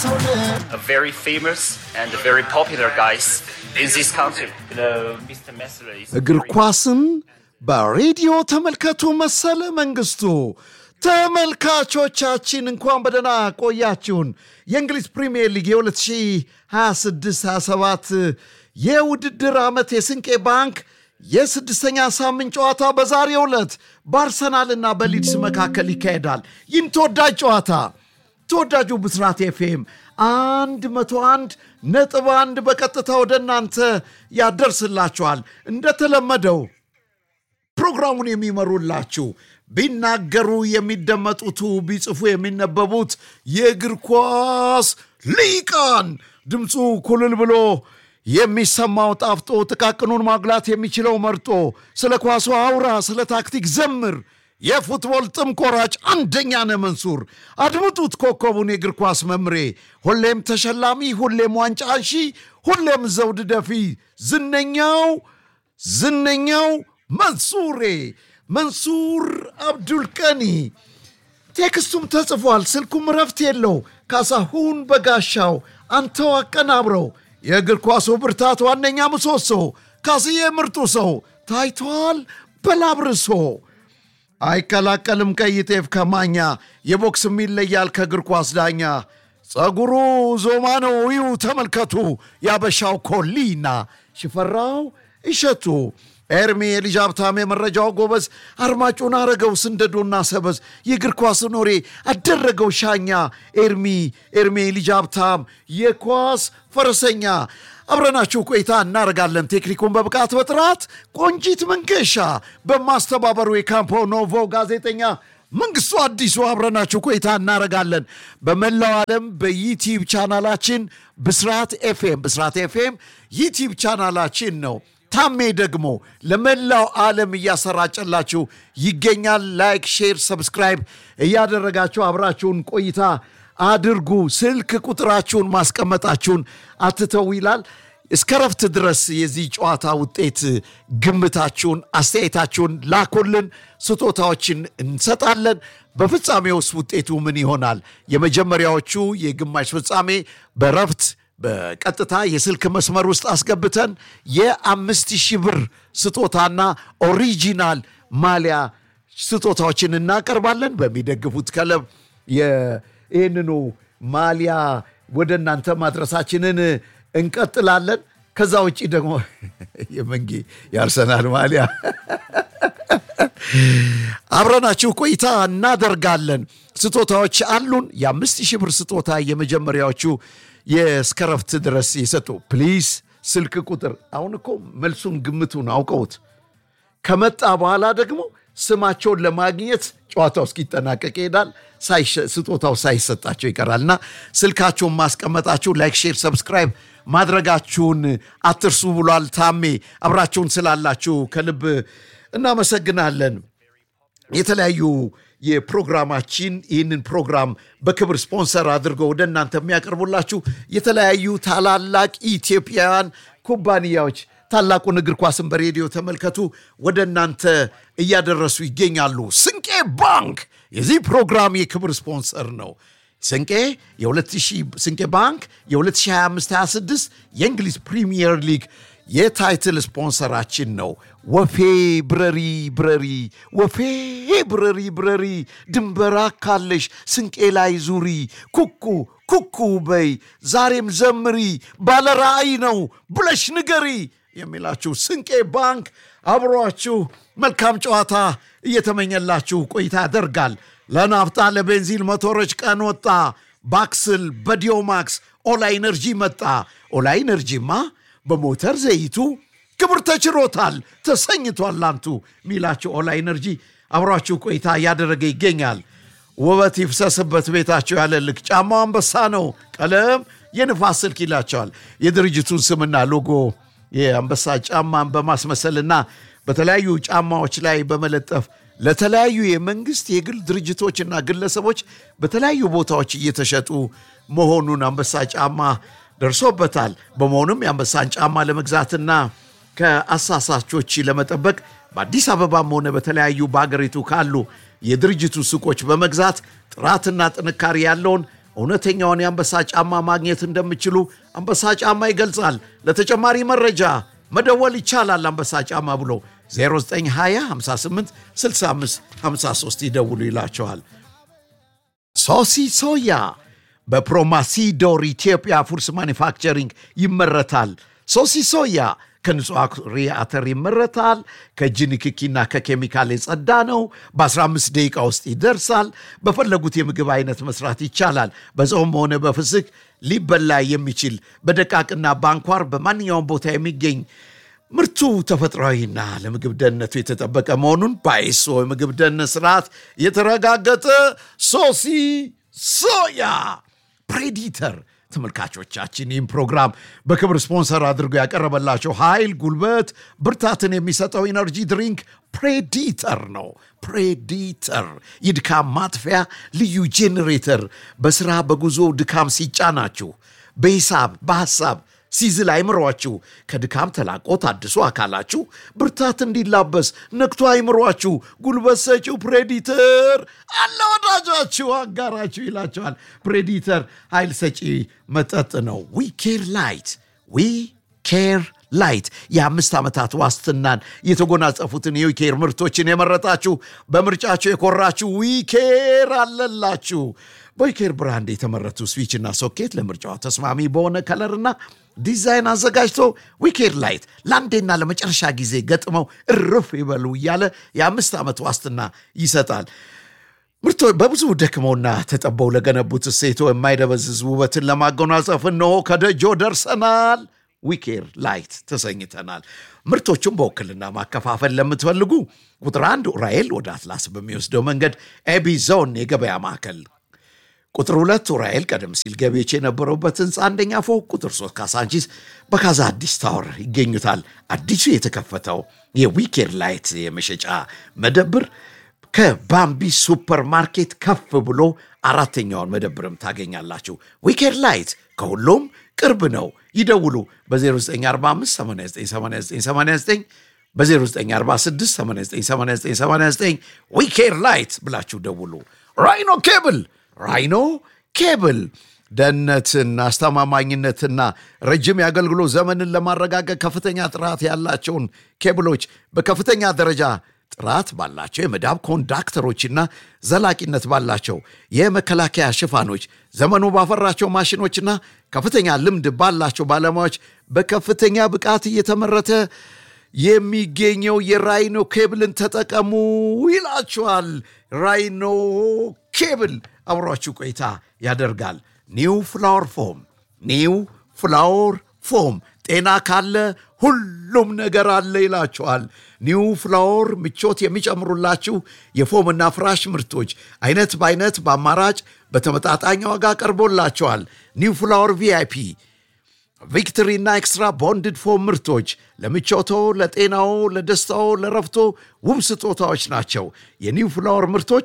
a very famous and very popular guys in this country. You know, Mr. Messler is እግር very- ኳስን በሬዲዮ ተመልከቱ። መሰለ መንግስቱ ተመልካቾቻችን እንኳን በደህና ቆያችሁን። የእንግሊዝ ፕሪምየር ሊግ የ2026/27 የውድድር ዓመት የስንቄ ባንክ የስድስተኛ ሳምንት ጨዋታ በዛሬው ዕለት በአርሰናልና በሊድስ መካከል ይካሄዳል። ይህም ተወዳጅ ጨዋታ ተወዳጁ ብስራት ኤፍኤም አንድ መቶ አንድ ነጥብ አንድ በቀጥታ ወደ እናንተ ያደርስላችኋል። እንደተለመደው ፕሮግራሙን የሚመሩላችሁ ቢናገሩ የሚደመጡቱ ቢጽፉ የሚነበቡት የእግር ኳስ ሊቃን ድምፁ ኩልል ብሎ የሚሰማው ጣፍጦ ጥቃቅኑን ማጉላት የሚችለው መርጦ ስለ ኳሱ አውራ፣ ስለ ታክቲክ ዘምር። የፉትቦል ጥም ቆራጭ አንደኛ ነህ መንሱር። አድምጡት ኮከቡን የእግር ኳስ መምሬ፣ ሁሌም ተሸላሚ፣ ሁሌም ዋንጫ አንሺ፣ ሁሌም ዘውድ ደፊ ዝነኛው ዝነኛው መንሱሬ መንሱር አብዱልቀኒ ቴክስቱም ተጽፏል። ስልኩም ረፍት የለው። ካሳሁን በጋሻው አንተው አቀናብረው የእግር ኳሱ ብርታት ዋነኛ ምሰሶ ካስዬ ምርጡ ሰው ታይቷል በላብርሶ አይቀላቀልም ቀይ ጤፍ ከማኛ የቦክስም ይለያል ከእግር ኳስ ዳኛ ጸጉሩ ዞማ ነው ይዩ ተመልከቱ ያበሻው ኮሊና ሽፈራው እሸቱ ኤርሚ የልጅ ሀብታም የመረጃው ጎበዝ አርማጩን አረገው ስንደዶና ሰበዝ የእግር ኳስ ኖሬ አደረገው ሻኛ ኤርሚ ኤርሚ የልጅ ሀብታም የኳስ ፈረሰኛ አብረናችሁ ቆይታ እናደርጋለን። ቴክኒኩን በብቃት በጥራት ቆንጂት መንገሻ በማስተባበሩ የካምፖ ኖቮ ጋዜጠኛ መንግስቱ አዲሱ አብረናችሁ ቆይታ እናደርጋለን። በመላው ዓለም በዩቲዩብ ቻናላችን ብስራት ኤፍኤም ብስራት ኤፍኤም ዩቲዩብ ቻናላችን ነው። ታሜ ደግሞ ለመላው ዓለም እያሰራጨላችሁ ይገኛል። ላይክ፣ ሼር፣ ሰብስክራይብ እያደረጋችሁ አብራችሁን ቆይታ አድርጉ። ስልክ ቁጥራችሁን ማስቀመጣችሁን አትተው ይላል። እስከ ረፍት ድረስ የዚህ ጨዋታ ውጤት ግምታችሁን፣ አስተያየታችሁን ላኩልን። ስጦታዎችን እንሰጣለን። በፍጻሜ ውስጥ ውጤቱ ምን ይሆናል? የመጀመሪያዎቹ የግማሽ ፍጻሜ በረፍት በቀጥታ የስልክ መስመር ውስጥ አስገብተን የአምስት ሺህ ብር ስጦታና ኦሪጂናል ማሊያ ስጦታዎችን እናቀርባለን። በሚደግፉት ክለብ ይህንኑ ማሊያ ወደ እናንተ ማድረሳችንን እንቀጥላለን። ከዛ ውጭ ደግሞ የመንጌ የአርሰናል ማሊያ አብረናችሁ ቆይታ እናደርጋለን። ስጦታዎች አሉን። የአምስት ሺህ ብር ስጦታ የመጀመሪያዎቹ የእስከረፍት ድረስ የሰጡ ፕሊዝ ስልክ ቁጥር አሁን እኮ መልሱን ግምቱን አውቀውት ከመጣ በኋላ ደግሞ ስማቸውን ለማግኘት ጨዋታው እስኪጠናቀቅ ይሄዳል። ሳይሸ- ስጦታው ሳይሰጣቸው ይቀራልና ስልካቸውን ማስቀመጣችሁ ላይክ፣ ሼር፣ ሰብስክራይብ ማድረጋችሁን አትርሱ ብሏል ታሜ። አብራችሁን ስላላችሁ ከልብ እናመሰግናለን። የተለያዩ የፕሮግራማችን ይህንን ፕሮግራም በክብር ስፖንሰር አድርገው ወደ እናንተ የሚያቀርቡላችሁ የተለያዩ ታላላቅ ኢትዮጵያውያን ኩባንያዎች ታላቁን እግር ኳስን በሬዲዮ ተመልከቱ ወደ እናንተ እያደረሱ ይገኛሉ። ስንቄ ባንክ የዚህ ፕሮግራም የክብር ስፖንሰር ነው። ስንቄ የ2000 ስንቄ ባንክ የ2025/26 የእንግሊዝ ፕሪሚየር ሊግ የታይትል ስፖንሰራችን ነው። ወፌ ብረሪ ብረሪ ወፌ ብረሪ ብረሪ ድንበራ ካለሽ ስንቄ ላይ ዙሪ ኩኩ ኩኩ በይ ዛሬም ዘምሪ ባለ ራእይ ነው ብለሽ ንገሪ የሚላችሁ ስንቄ ባንክ አብሯችሁ መልካም ጨዋታ እየተመኘላችሁ ቆይታ ያደርጋል። ለናፍጣ ለቤንዚን ሞተሮች ቀን ወጣ። ባክስል በዲዮማክስ ኦላ ኢነርጂ መጣ። ኦላ ኢነርጂማ በሞተር ዘይቱ ክብር ተችሮታል ተሰኝቷል ላንቱ ሚላችሁ ኦላ ኢነርጂ አብሯችሁ ቆይታ እያደረገ ይገኛል። ውበት ይፍሰስበት ቤታቸው ያለ ልክ ጫማው አንበሳ ነው። ቀለም የንፋስ ስልክ ይላቸዋል። የድርጅቱን ስምና ሎጎ የአንበሳ ጫማን በማስመሰልና በተለያዩ ጫማዎች ላይ በመለጠፍ ለተለያዩ የመንግስት የግል ድርጅቶችና ግለሰቦች በተለያዩ ቦታዎች እየተሸጡ መሆኑን አንበሳ ጫማ ደርሶበታል። በመሆኑም የአንበሳን ጫማ ለመግዛትና ከአሳሳቾች ለመጠበቅ በአዲስ አበባም ሆነ በተለያዩ በሀገሪቱ ካሉ የድርጅቱ ሱቆች በመግዛት ጥራትና ጥንካሬ ያለውን እውነተኛውን የአንበሳ ጫማ ማግኘት እንደምችሉ አንበሳ ጫማ ይገልጻል። ለተጨማሪ መረጃ መደወል ይቻላል። አንበሳ ጫማ ብሎ 0920 58 65 53 ይደውሉ ይላቸዋል። ሶሲ ሶያ በፕሮማሲዶር ኢትዮጵያ ፉድስ ማኒፋክቸሪንግ ይመረታል። ሶሲ ሶያ ከንጹህ አኩሪ አተር ይመረታል። ከእጅ ንክኪና ከኬሚካል የጸዳ ነው። በ15 ደቂቃ ውስጥ ይደርሳል። በፈለጉት የምግብ አይነት መስራት ይቻላል። በጾም ሆነ በፍስክ ሊበላ የሚችል በደቃቅና በአንኳር በማንኛውም ቦታ የሚገኝ ምርቱ ተፈጥሯዊና ለምግብ ደህንነቱ የተጠበቀ መሆኑን በአይሶ የምግብ ደህንነት ስርዓት የተረጋገጠ ሶሲ ሶያ ፕሬዲተር ተመልካቾቻችን ይህም ፕሮግራም በክብር ስፖንሰር አድርጎ ያቀረበላቸው ኃይል፣ ጉልበት፣ ብርታትን የሚሰጠው ኢነርጂ ድሪንክ ፕሬዲተር ነው። ፕሬዲተር የድካም ማጥፊያ ልዩ ጄኔሬተር በስራ በጉዞ ድካም ሲጫናችሁ በሂሳብ በሐሳብ ሲዝል አይምሯችሁ ከድካም ተላቆ ታድሶ አካላችሁ ብርታት እንዲላበስ ነክቶ አይምሯችሁ ጉልበት ሰጪው ፕሬዲተር አለ ወዳጃችሁ አጋራችሁ ይላቸዋል። ፕሬዲተር ኃይል ሰጪ መጠጥ ነው። ዊ ኬር ላይት ዊ ኬር ላይት የአምስት ዓመታት ዋስትናን የተጎናጸፉትን የዊኬር ምርቶችን የመረጣችሁ በምርጫችሁ የኮራችሁ ዊኬር አለላችሁ። በዊኬር ብራንድ የተመረቱ ስዊችና ሶኬት ለምርጫዋ ተስማሚ በሆነ ከለርና ዲዛይን አዘጋጅቶ ዊኬር ላይት ለአንዴና ለመጨረሻ ጊዜ ገጥመው እርፍ ይበሉ እያለ የአምስት ዓመት ዋስትና ይሰጣል። ምርቶ በብዙ ደክመውና ተጠበው ለገነቡት እሴቶ የማይደበዝዝ ውበትን ለማጎናጸፍ እነሆ ከደጆ ደርሰናል። ዊኬር ላይት ተሰኝተናል። ምርቶቹን በውክልና ማከፋፈል ለምትፈልጉ ቁጥር አንድ ኡራኤል ወደ አትላስ በሚወስደው መንገድ ኤቢ ዞን የገበያ ማዕከል ቁጥር ሁለት ኡራኤል ቀደም ሲል ገቢዎች የነበረበት ህንፃ አንደኛ ፎቅ፣ ቁጥር ሶስት ካሳንቺስ በካዛ አዲስ ታወር ይገኙታል። አዲሱ የተከፈተው የዊኬር ላይት የመሸጫ መደብር ከባምቢ ሱፐር ማርኬት ከፍ ብሎ አራተኛውን መደብርም ታገኛላችሁ። ዊኬር ላይት ከሁሉም ቅርብ ነው። ይደውሉ በ0945898989 በ0946898989 ዊኬር ላይት ብላችሁ ደውሉ። ራይኖ ኬብል ራይኖ ኬብል ደህንነትን፣ አስተማማኝነትና ረጅም የአገልግሎት ዘመንን ለማረጋገጥ ከፍተኛ ጥራት ያላቸውን ኬብሎች በከፍተኛ ደረጃ ጥራት ባላቸው የመዳብ ኮንዳክተሮችና ዘላቂነት ባላቸው የመከላከያ ሽፋኖች ዘመኑ ባፈራቸው ማሽኖችና ከፍተኛ ልምድ ባላቸው ባለሙያዎች በከፍተኛ ብቃት እየተመረተ የሚገኘው የራይኖ ኬብልን ተጠቀሙ ይላችኋል። ራይኖ ኬብል አብሯችሁ ቆይታ ያደርጋል። ኒው ፍላወር ፎም ኒው ፍላወር ፎም ጤና ካለ ሁሉም ነገር አለ ይላችኋል። ኒው ፍላወር ምቾት የሚጨምሩላችሁ የፎምና ፍራሽ ምርቶች አይነት በአይነት በአማራጭ በተመጣጣኝ ዋጋ ቀርቦላቸዋል። ኒው ፍላወር ቪአይፒ ቪክትሪና ኤክስትራ ቦንድድ ፎም ምርቶች ለምቾቶ፣ ለጤናዎ፣ ለደስታዎ፣ ለረፍቶ ውብ ስጦታዎች ናቸው። የኒው ፍላወር ምርቶች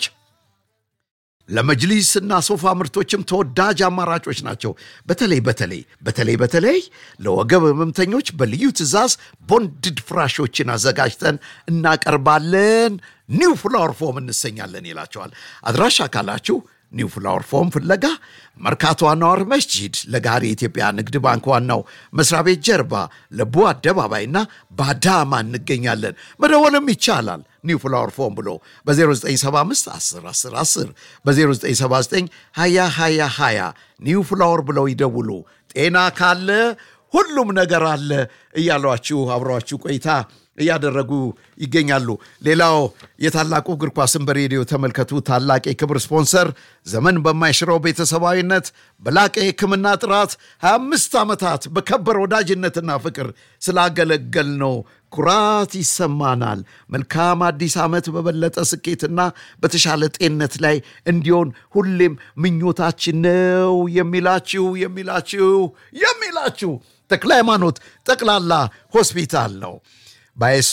ለመጅሊስ እና ሶፋ ምርቶችም ተወዳጅ አማራጮች ናቸው። በተለይ በተለይ በተለይ በተለይ ለወገብ ህመምተኞች በልዩ ትዕዛዝ ቦንድድ ፍራሾችን አዘጋጅተን እናቀርባለን። ኒው ፍላወር ፎም እንሰኛለን ይላቸዋል። አድራሻ ካላችሁ ኒው ፍላወር ፎም ፍለጋ መርካቶ አኗር መስጂድ ለጋሪ የኢትዮጵያ ንግድ ባንክ ዋናው መስሪያ ቤት ጀርባ ለቡ አደባባይና ባዳማ እንገኛለን። መደወልም ይቻላል። ኒው ፍላወር ፎም ብሎ በ0975 10 10 10 በ0979 20 20 20 ኒው ፍላወር ብለው ይደውሉ። ጤና ካለ ሁሉም ነገር አለ እያሏችሁ አብረዋችሁ ቆይታ እያደረጉ ይገኛሉ። ሌላው የታላቁ እግር ኳስን በሬዲዮ ተመልከቱ። ታላቅ የክብር ስፖንሰር ዘመን በማይሽረው ቤተሰባዊነት በላቀ የሕክምና ጥራት 25 ዓመታት በከበረ ወዳጅነትና ፍቅር ስላገለገል ነው ኩራት ይሰማናል። መልካም አዲስ ዓመት በበለጠ ስኬትና በተሻለ ጤንነት ላይ እንዲሆን ሁሌም ምኞታችን ነው የሚላችሁ የሚላችሁ የሚላችሁ ተክለ ሃይማኖት ጠቅላላ ሆስፒታል ነው። በአይሶ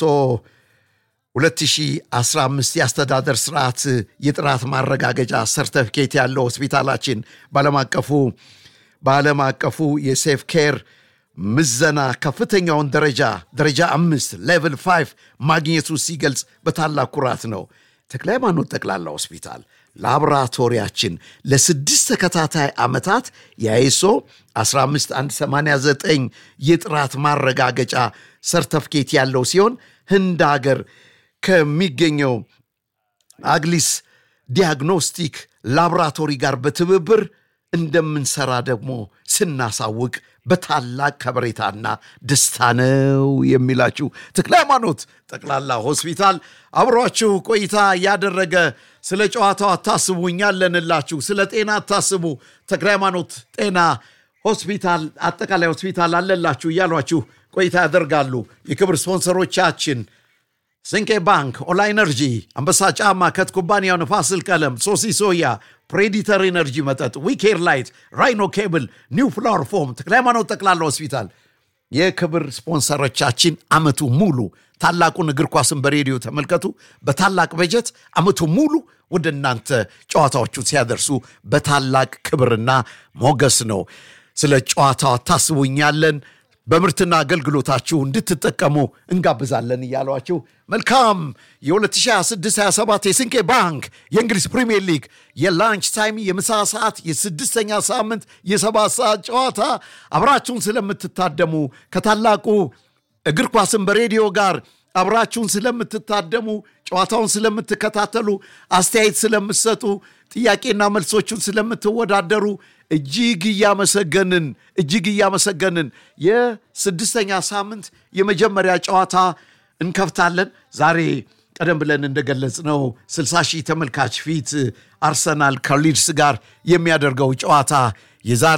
2015 የአስተዳደር ስርዓት የጥራት ማረጋገጫ ሰርተፊኬት ያለው ሆስፒታላችን በዓለም አቀፉ በዓለም አቀፉ የሴፍ ኬር ምዘና ከፍተኛውን ደረጃ ደረጃ አምስት ሌቭል ፋይቭ ማግኘቱ ሲገልጽ በታላቅ ኩራት ነው። ተክለ ሃይማኖት ጠቅላላ ሆስፒታል ላቦራቶሪያችን ለስድስት ተከታታይ ዓመታት የአይሶ 15189 የጥራት ማረጋገጫ ሰርተፍኬት ያለው ሲሆን ህንድ ሀገር ከሚገኘው አግሊስ ዲያግኖስቲክ ላቦራቶሪ ጋር በትብብር እንደምንሰራ ደግሞ ስናሳውቅ በታላቅ ከበሬታና ደስታ ነው የሚላችሁ ተክለ ሃይማኖት ጠቅላላ ሆስፒታል አብሯችሁ ቆይታ ያደረገ ስለ ጨዋታው አታስቡ፣ እኛ አለንላችሁ። ስለ ጤና አታስቡ፣ ተክለ ሃይማኖት ጤና ሆስፒታል አጠቃላይ ሆስፒታል አለላችሁ እያሏችሁ ቆይታ ያደርጋሉ። የክብር ስፖንሰሮቻችን ስንቄ ባንክ፣ ኦላ ኢነርጂ፣ አንበሳ ጫማ፣ ከት ኩባንያው፣ ንፋስል ቀለም፣ ሶሲ ሶያ፣ ፕሬዲተር ኢነርጂ መጠጥ፣ ዊኬር ላይት፣ ራይኖ ኬብል፣ ኒው ፍላወር ፎም፣ ተክለ ሃይማኖት ጠቅላላ ሆስፒታል የክብር ስፖንሰሮቻችን አመቱ ሙሉ ታላቁን እግር ኳስን በሬዲዮ ተመልከቱ። በታላቅ በጀት አመቱ ሙሉ ወደ እናንተ ጨዋታዎቹን ሲያደርሱ በታላቅ ክብርና ሞገስ ነው። ስለ ጨዋታው ታስቡኛለን በምርትና አገልግሎታችሁ እንድትጠቀሙ እንጋብዛለን እያሏችሁ መልካም የ2026/27 የስንቄ ባንክ የእንግሊዝ ፕሪምየር ሊግ የላንች ታይም የምሳ ሰዓት የስድስተኛ ሳምንት የሰባት ሰዓት ጨዋታ አብራችሁን ስለምትታደሙ ከታላቁ እግር ኳስን በሬዲዮ ጋር አብራችሁን ስለምትታደሙ ጨዋታውን ስለምትከታተሉ አስተያየት ስለምትሰጡ ጥያቄና መልሶቹን ስለምትወዳደሩ እጅግ እያመሰገንን እጅግ እያመሰገንን የስድስተኛ ሳምንት የመጀመሪያ ጨዋታ እንከፍታለን። ዛሬ ቀደም ብለን እንደገለጽ ነው 60 ሺህ ተመልካች ፊት አርሰናል ከሊድስ ጋር የሚያደርገው ጨዋታ የዛሬ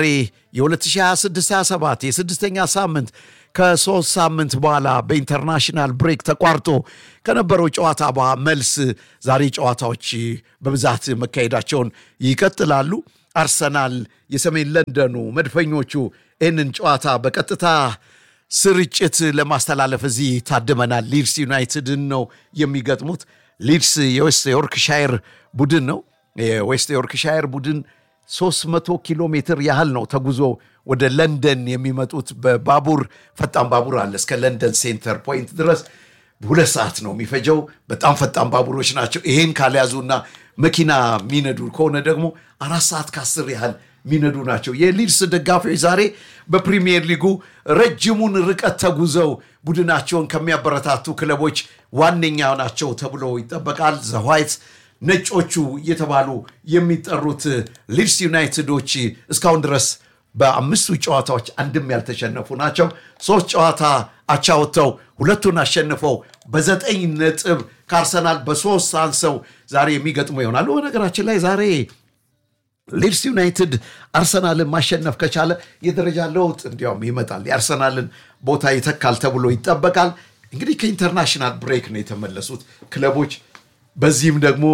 የ2026/27 የስድስተኛ ሳምንት ከሶስት ሳምንት በኋላ በኢንተርናሽናል ብሬክ ተቋርጦ ከነበረው ጨዋታ መልስ ዛሬ ጨዋታዎች በብዛት መካሄዳቸውን ይቀጥላሉ። አርሰናል የሰሜን ለንደኑ መድፈኞቹ ይህንን ጨዋታ በቀጥታ ስርጭት ለማስተላለፍ እዚህ ታድመናል። ሊድስ ዩናይትድን ነው የሚገጥሙት። ሊድስ የዌስት ዮርክሻየር ቡድን ነው። የዌስት ዮርክሻየር ቡድን 300 ኪሎ ሜትር ያህል ነው ተጉዞ ወደ ለንደን የሚመጡት በባቡር ፈጣን ባቡር አለ እስከ ለንደን ሴንተር ፖይንት ድረስ ሁለት ሰዓት ነው የሚፈጀው። በጣም ፈጣን ባቡሮች ናቸው። ይሄን ካልያዙና መኪና የሚነዱ ከሆነ ደግሞ አራት ሰዓት ከአስር ያህል የሚነዱ ናቸው። የሊድስ ደጋፊዎች ዛሬ በፕሪሚየር ሊጉ ረጅሙን ርቀት ተጉዘው ቡድናቸውን ከሚያበረታቱ ክለቦች ዋነኛ ናቸው ተብሎ ይጠበቃል። ዘዋይት ነጮቹ እየተባሉ የሚጠሩት ሊድስ ዩናይትዶች እስካሁን ድረስ በአምስቱ ጨዋታዎች አንድም ያልተሸነፉ ናቸው። ሶስት ጨዋታ አቻ ወጥተው ሁለቱን አሸንፈው በዘጠኝ ነጥብ ከአርሰናል በሶስት አንሰው ዛሬ የሚገጥሙ ይሆናሉ። በነገራችን ላይ ዛሬ ሊድስ ዩናይትድ አርሰናልን ማሸነፍ ከቻለ የደረጃ ለውጥ እንዲያውም ይመጣል፣ የአርሰናልን ቦታ ይተካል ተብሎ ይጠበቃል። እንግዲህ ከኢንተርናሽናል ብሬክ ነው የተመለሱት ክለቦች። በዚህም ደግሞ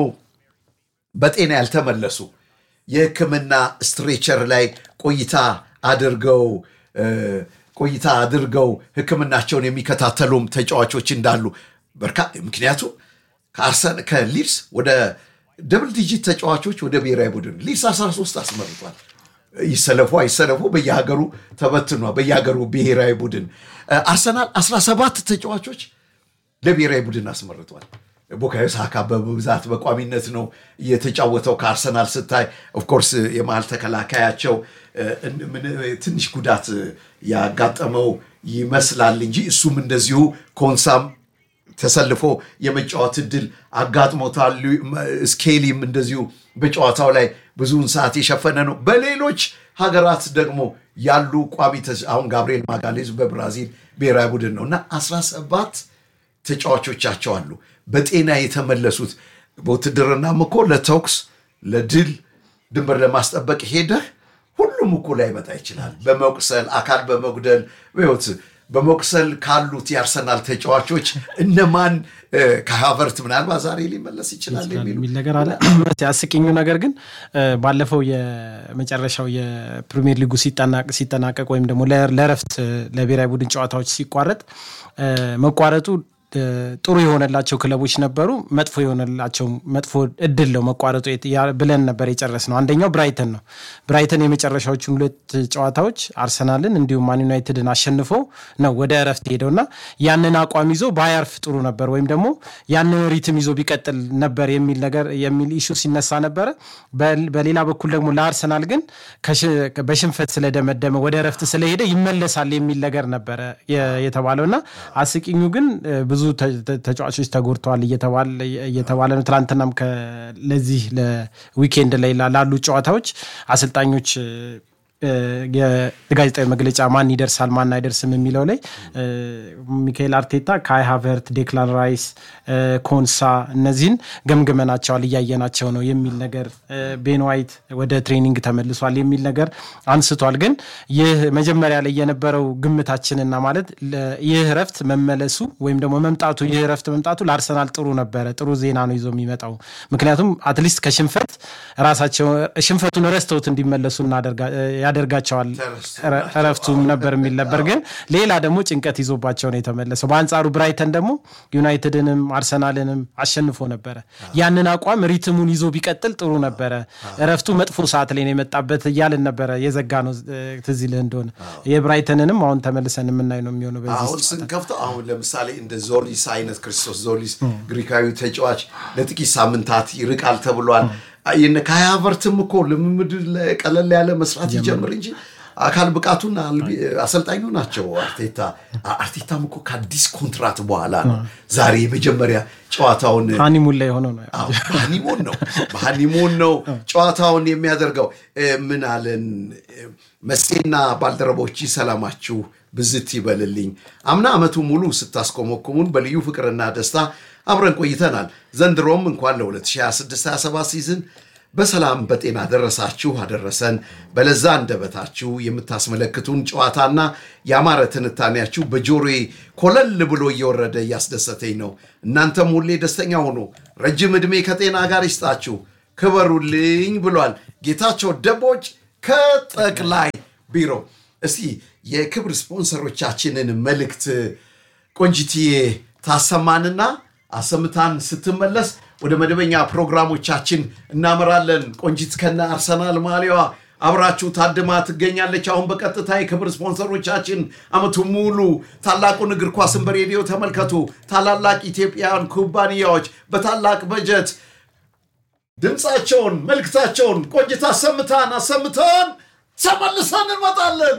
በጤና ያልተመለሱ የሕክምና ስትሬቸር ላይ ቆይታ አድርገው ቆይታ አድርገው ሕክምናቸውን የሚከታተሉም ተጫዋቾች እንዳሉ ምክንያቱም ከሊድስ ወደ ደብል ዲጂት ተጫዋቾች ወደ ብሔራዊ ቡድን ሊድስ 13 አስመርጧል። ይሰለፉ አይሰለፉ በየሀገሩ ተበትኗል። በየሀገሩ ብሔራዊ ቡድን አርሰናል 17 ተጫዋቾች ለብሔራዊ ቡድን አስመርጧል። ቡካዮ ሳካ በብዛት በቋሚነት ነው የተጫወተው። ከአርሰናል ስታይ ኦፍኮርስ የመሀል ተከላካያቸው ትንሽ ጉዳት ያጋጠመው ይመስላል እንጂ እሱም እንደዚሁ ኮንሳም ተሰልፎ የመጫወት እድል አጋጥሞታል። ስኬሊም እንደዚሁ በጨዋታው ላይ ብዙውን ሰዓት የሸፈነ ነው። በሌሎች ሀገራት ደግሞ ያሉ ቋሚ አሁን ጋብርኤል ማጋሌዝ በብራዚል ብሔራዊ ቡድን ነው እና 17 ተጫዋቾቻቸው አሉ በጤና የተመለሱት። በውትድርናም እኮ ለተኩስ ለድል ድንበር ለማስጠበቅ ሄደህ ሁሉም እኮ ላይመጣ ይችላል። በመቁሰል አካል በመጉደል ህይወት በመቁሰል ካሉት የአርሰናል ተጫዋቾች እነማን ከሀቨርት ምናልባት ዛሬ ሊመለስ ይችላል የሚል ነገር አለ። አስቂኙ ነገር ግን ባለፈው የመጨረሻው የፕሪሚየር ሊጉ ሲጠናቀቅ ወይም ደግሞ ለእረፍት ለብሔራዊ ቡድን ጨዋታዎች ሲቋረጥ መቋረጡ እ፣ ጥሩ የሆነላቸው ክለቦች ነበሩ። መጥፎ የሆነላቸው መጥፎ እድል ነው መቋረጡ የት- ያ- ብለን ነበር የጨረስ ነው። አንደኛው ብራይተን ነው። ብራይተን የመጨረሻዎቹን ሁለት ጨዋታዎች አርሰናልን እንዲሁም ማን ዩናይትድን አሸንፎ ነው ወደ እረፍት ሄደው እና ያንን አቋም ይዞ ባያርፍ ጥሩ ነበር ወይም ደግሞ ያንን ሪትም ይዞ ቢቀጥል ነበር የሚል ነገር የሚል ኢሹ ሲነሳ ነበረ። በል- በሌላ በኩል ደግሞ ለአርሰናል ግን ከሽ- በሽንፈት ስለደመደመ ወደ እረፍት ስለሄደ ይመለሳል የሚል ነገር ነበረ የ- የተባለው እና አስቂኙ ግን እ፣ ብዙ ተ- ተ- ተጫዋቾች ተጎድተዋል እየተባለ እየተባለ ነው። ትናንትናም ከ- ለዚህ ለዊኬንድ ላይ ላ- ላሉ ጨዋታዎች አሰልጣኞች እ፣ እ፣ የጋዜጣዊ መግለጫ ማን ይደርሳል ማን አይደርስም የሚለው ላይ እ፣ ሚካኤል አርቴታ ካይ ሃቨርት፣ ዴክላን ራይስ፣ እ፣ ኮንሳ እነዚህን ገምግመናቸዋል እያየናቸው ነው የሚል ነገር እ፣ ቤን ዋይት ወደ ትሬኒንግ ተመልሷል የሚል ነገር አንስቷል። ግን ይህ መጀመሪያ ላይ የነበረው ግምታችንና ማለት ለ- ይህ እረፍት መመለሱ ወይም ደግሞ መምጣቱ ይህ እረፍት መምጣቱ ለአርሰናል ጥሩ ነበረ፣ ጥሩ ዜና ነው ይዞ የሚመጣው ምክንያቱም አትሊስት ከሽንፈት ራሳቸው ሽንፈቱን ረስተውት እንዲመለሱ እናደርጋ- ያደርጋቸዋል እረ- እረፍቱም ነበር የሚል ነበር። ግን ሌላ ደግሞ ጭንቀት ይዞባቸው ነው የተመለሰው። በአንጻሩ ብራይተን ደግሞ ዩናይትድንም አርሰናልንም አሸንፎ ነበረ። ያንን አቋም ሪትሙን ይዞ ቢቀጥል ጥሩ ነበረ። እረፍቱ መጥፎ ሰዓት ላይ ነው የመጣበት እያልን ነበረ የዘጋ ነው እ፣ ትዝ ይልህ እንደሆነ የብራይተንንም አሁን ተመልሰን የምናይ ነው የሚሆነው በዚህ አሁን ስንከፍተው አሁን ለምሳሌ እንደ ዞሊስ አይነት ክርስቶስ ዞሊስ ግሪካዊ ተጫዋች ለጥቂት ሳምንታት ይርቃል ተብሏል። የነ ካይ ሃቨርትም እኮ ልምምድ ለ- ቀለል ያለ መስራት ይጀምር እንጂ አካል ብቃቱን አልቢ- አሰልጣኙ ናቸው አርቴታ። አ- አርቴታም እኮ ከአዲስ ኮንትራት በኋላ ነው ዛሬ የመጀመሪያ ጨዋታውን ሃኒሙን ላይ የሆነው ነው አዎ፣ በሃኒሞን ነው በሃኒሞን ነው ጨዋታውን የሚያደርገው። እ፣ ምን አለን እ፣ መሴና ባልደረቦች ሰላማችሁ ብዝት ይበልልኝ። አምና ዓመቱ ሙሉ ስታስኮመኩሙን በልዩ ፍቅርና ደስታ አብረን ቆይተናል። ዘንድሮም እንኳን ለ2026/27 ሲዝን በሰላም በጤና ደረሳችሁ አደረሰን። በለዛ አንደበታችሁ የምታስመለክቱን ጨዋታና ያማረ ትንታኔያችሁ በጆሮዬ ኮለል ብሎ እየወረደ እያስደሰተኝ ነው። እናንተም ሁሌ ደስተኛ ሁኑ። ረጅም ዕድሜ ከጤና ጋር ይስጣችሁ፣ ክበሩልኝ ብሏል ጌታቸው ደቦጭ ከጠቅላይ ቢሮ። እስቲ የክብር ስፖንሰሮቻችንን መልእክት ቆንጂትዬ ታሰማንና አሰምታን ስትመለስ ወደ መደበኛ ፕሮግራሞቻችን እናመራለን። ቆንጂት ከነ አርሰናል ማሊያዋ አብራችሁ ታድማ ትገኛለች። አሁን በቀጥታ የክብር ስፖንሰሮቻችን አመቱ ሙሉ ታላቁን እግር ኳስን በሬዲዮ ተመልከቱ። ታላላቅ ኢትዮጵያውያን ኩባንያዎች በታላቅ በጀት ድምፃቸውን መልክታቸውን ቆንጅት አሰምታን አሰምተን ተመልሰን እንመጣለን።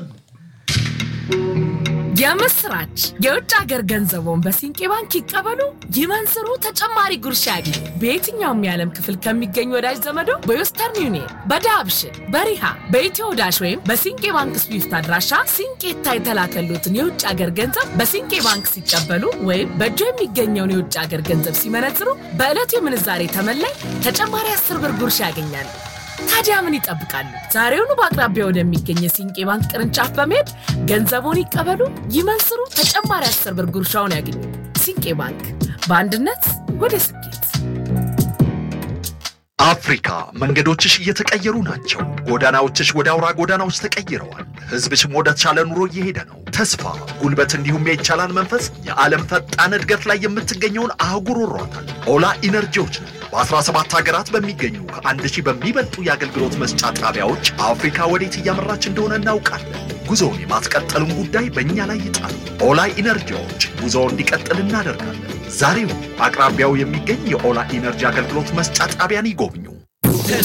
የምስራች! የውጭ ሀገር ገንዘቦን በሲንቄ ባንክ ይቀበሉ፣ ይመንዝሩ፣ ተጨማሪ ጉርሻ ያግኙ። በየትኛውም የዓለም ክፍል ከሚገኙ ወዳጅ ዘመዶ በዌስተርን ዩኒየን፣ በዳብሽን፣ በሪሃ፣ በኢትዮ ዳሽ ወይም በሲንቄ ባንክ ስዊፍት አድራሻ ሲንቄታ የተላከሉትን የውጭ ሀገር ገንዘብ በሲንቄ ባንክ ሲቀበሉ ወይም በእጆ የሚገኘውን የውጭ ሀገር ገንዘብ ሲመነዝሩ በዕለቱ የምንዛሬ ተመላይ ተጨማሪ አስር ብር ጉርሻ ያገኛሉ። ታዲያ ምን ይጠብቃሉ? ዛሬውኑ በአቅራቢያ ወደሚገኝ የሲንቄ ባንክ ቅርንጫፍ በመሄድ ገንዘቡን ይቀበሉ፣ ይመንዝሩ፣ ተጨማሪ አስር ብር ጉርሻውን ያገኙ። ሲንቄ ባንክ በአንድነት ወደ ስኬት። አፍሪካ መንገዶችሽ እየተቀየሩ ናቸው። ጎዳናዎችሽ ወደ አውራ ጎዳናዎች ተቀይረዋል። ሕዝብሽም ወደ ተሻለ ኑሮ እየሄደ ነው። ተስፋ፣ ጉልበት እንዲሁም የይቻላል መንፈስ የዓለም ፈጣን እድገት ላይ የምትገኘውን አህጉር ወሯታል። ኦላ ኢነርጂዎች ነው። በ17 ሀገራት በሚገኙ ከአንድ ሺህ በሚበልጡ የአገልግሎት መስጫ ጣቢያዎች አፍሪካ ወዴት እያመራች እንደሆነ እናውቃለን። ጉዞውን የማስቀጠሉን ጉዳይ በእኛ ላይ ይጣል። ኦላ ኢነርጂዎች ጉዞው እንዲቀጥል እናደርጋለን። ዛሬው አቅራቢያው የሚገኝ የኦላ ኢነርጂ አገልግሎት መስጫ ጣቢያን ይጎብኙ።